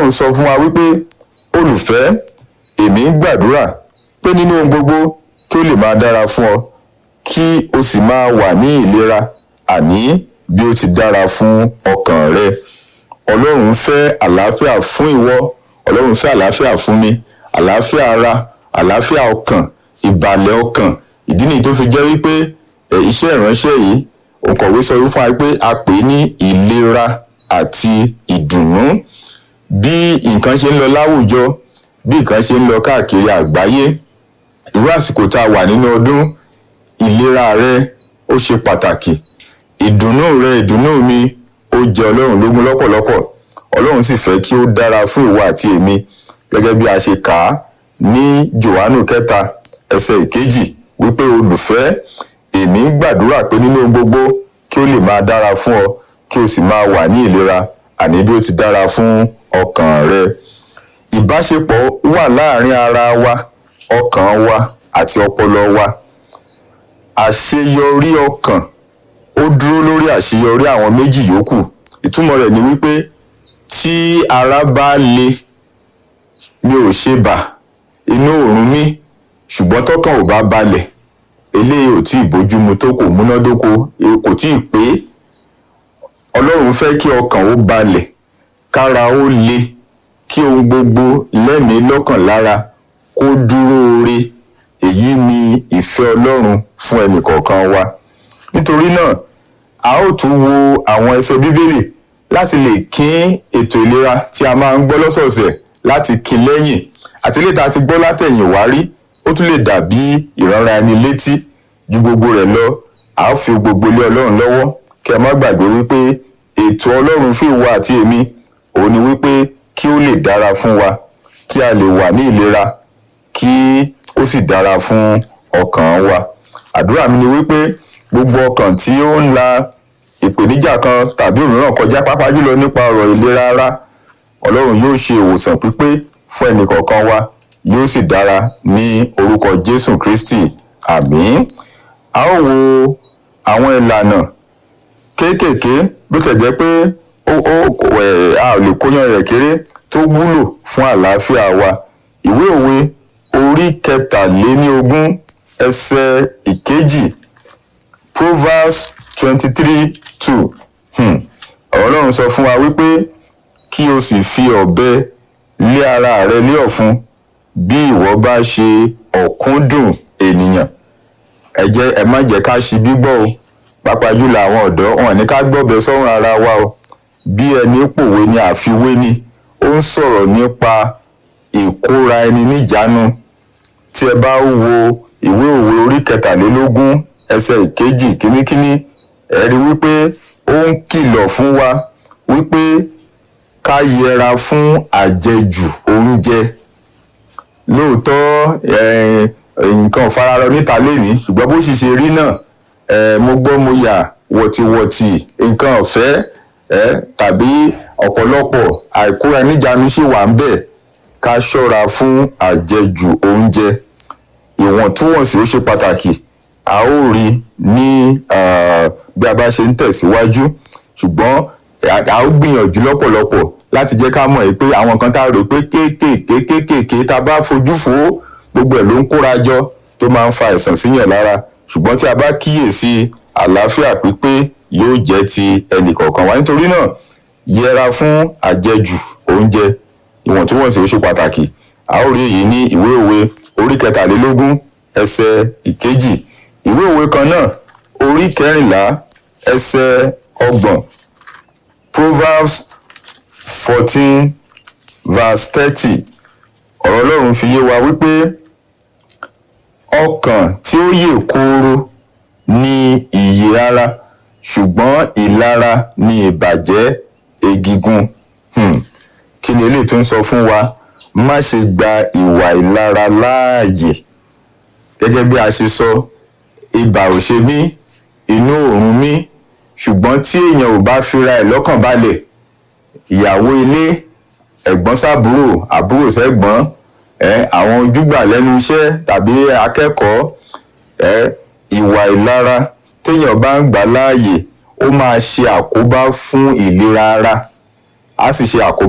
ọlọ́run sọ fún wa wípé olùfẹ́ èmi ń gbàdúrà pé nínú ohun gbogbo kí ó lè máa dára fún ọ kí o sì máa wà ní ìlera àní bí ó ti dára fún ọkàn rẹ ọlọ́run fẹ́ àlàáfíà fún ìwọ ọlọ́run fẹ́ àlàáfíà fún mi àlàáfíà ara àlàáfíà ọkàn ìbàlẹ̀ ọkàn ìdí nìyí tó fi jẹ́ wípé ẹ̀, iṣẹ́ ìránṣẹ́ yìí òǹkọ̀wé sọ fún wa pé a pè é ní ìlera àti ìdùnnú bí nǹkan ṣe ń lọ láwùjọ bí nǹkan ṣe ń lọ káàkiri àgbáyé irú àsìkò tá a wà nínú ọdún ìlera rẹ ó ṣe pàtàkì ìdùnnú rẹ ìdùnnú mi ó jẹ ọlọ́run lógún lọ́pọ̀lọpọ̀ ọlọ́run sì fẹ́ kí ó dára fún ìwọ àti èmi gẹ́gẹ́ bí a ṣe kà á ní johannu kẹta ẹsẹ̀ ìkejì wípé olùfẹ́ èmi ń gbàdúrà pé nínú ohun gbogbo kí ó lè máa dára fún ọ kí o sì máa wà ní ìlera àní bí ó ti dára fún ọkàn rẹ ìbáṣepọ̀ wà láàrin ara wa ọkàn wa àti ọpọlọ wa àṣeyọrí ọkàn ó dúró lórí àṣeyọrí àwọn méjì yòókù ìtumọ̀ rẹ̀ ni wípé tí ara bá le mi ò ṣe bà inú òórùn mi ṣùgbọ́n tọkàn ò bá balẹ̀ eléyìí ò tí ì bójúmu tó kò múnádóko e- kò tí ì pé ọlọ́run fẹ́ kí ọkàn ó balẹ̀ kára ó le kí ohun gbogbo lẹ́mìí lọ́kàn lára kó dúró re èyí ni ìfẹ́ ọlọ́run fún ẹnìkọ̀ọ̀kan wa nítorí náà a ó tún wo àwọn ẹsẹ̀ bíbélì láti lè kín ètò ìlera tí a máa ń gbọ́ lọ́sọ̀ọ̀sẹ̀ láti kín lẹ́yìn àti ilé tá a ti gbọ́ látẹ̀yìn wá rí ó tún lè dàbí ìránra ẹni létí ju gbogbo rẹ̀ lọ a ó fi gbogbo lé ọlọ́run lọ́wọ́ kí ẹ má gbàgbé wípé ètò ọlọ́run fún ìwọ àti èmi òun ni wípé kí ó lè dára fún wa kí a lè wà ní ìlera kí ó sì dára fún ọkàn wa àdúrà mi ni wípé gbogbo ọkàn tí ó ń la ìpèníjà kan tàbí òmíràn kọjá pápá jùlọ nípa ọ̀rọ̀ ìlera ara ọlọ́run yóò ṣe ìwòsàn pípé fún ẹnìkọ̀ọ̀kan wa yóò sì dára ní orúkọ jésù kristi àmín a ó wo àwọn ìlànà kéékèèké bó tẹ̀ jẹ́ pé ó ó ẹ̀, a ò lè kóyan rẹ̀ kéré tó wúlò fún àlàáfíà wa ìwé òwe orí kẹtàléníogún ẹsẹ̀ ìkejì proverbs twenty three two ọ̀rọ̀ ọlọ́run sọ fún wa wípé kí o sì fi ọ̀bẹ lé ara rẹ lé ọ̀fun bí ìwọ bá ṣe ọ̀kúndùn ènìyàn ẹ jẹ́ ẹ má jẹ́ ká ṣi gbígbọ́ o pàápàá jùlọ àwọn ọ̀dọ́ wọn ní ká gbọ́bẹ sọ́run ara wa o bí ẹni pòwe ni àfiwé ni ó ń sọ̀rọ̀ nípa ìkóra ẹni níjánu tí ẹ bá wo ìwé òwe orí kẹtàlélógún ẹsẹ̀ ìkejì kínníkínní ẹ rí wípé ó ń kìlọ̀ fún wa wípé ká yẹra fún àjẹjù oúnjẹ lóòótọ́ eh, nǹkan ò fararọ níta lénìí ṣùgbọ́n bó sì ṣe rí náà eh, mo gbọ́ mo yà wọ̀tìwọ̀tì nǹkan ọ̀fẹ́ eh, tàbí ọ̀pọ̀lọpọ̀ àìkóra níjàánu sì wà ń bẹ̀ ká ṣọ́ra fún àjẹjù oúnjẹ ìwọ̀ntúnwọ̀nsì ó ṣe pàtàkì a ó rí ní ah, bí a bá ṣe ń tẹ̀síwájú ṣùgbọ́n a a ó gbìyànjú lọ́pọ̀lọpọ̀ láti jẹ́ ká mọ̀ pé àwọn kan tá a rò pé kéékèèké kéékèèké tá a bá fojú fo gbogbo ẹ̀ ló ń kóra jọ tó máa ń fa àìsàn síyàn lára ṣùgbọ́n tí a bá kíyèsí àlàáfíà pípé yóò jẹ́ ti ẹnìkọ̀ọ̀kan wa nítorí náà yẹra fún àjẹjù oúnjẹ ìwọ̀ntúnwọ̀nsì ó ṣe pàtàkì a ó rí èyí ní ìwé òwe orí kẹtàlélógún ẹsẹ̀ ìkejì ìwé òwe kan náà orí kẹrìnlá ẹsẹ̀ ọgbọ̀n proverbs fourteen verse thirty ọ̀rọ̀ ọlọ́run fi yé wa wípé ọkàn tí ó yè kooro ní ìyè ara ṣùgbọ́n ìlara ní ìbàjẹ́ egigun Hmm. kí ni eléyìí tó ń sọ fún wa má ṣe gba ìwà ìlara láàyè gẹ́gẹ́ bí a ṣe sọ ibà ò ṣe mí inú òórùn mí ṣùgbọ́n tí èèyàn ò bá fira ẹ̀ lọ́kàn balẹ̀ ìyàwó ilé ẹ̀gbọ́n sábúrò àbúrò sẹ́gbọ́n ẹ àwọn ojúgbà lẹ́nu iṣẹ́ tàbí akẹ́kọ̀ọ́ ẹ ìwà ìlara téèyàn bá ń gbà láàyè ó máa ṣe àkóbá fún ìlera ara á sì ṣe àkóbá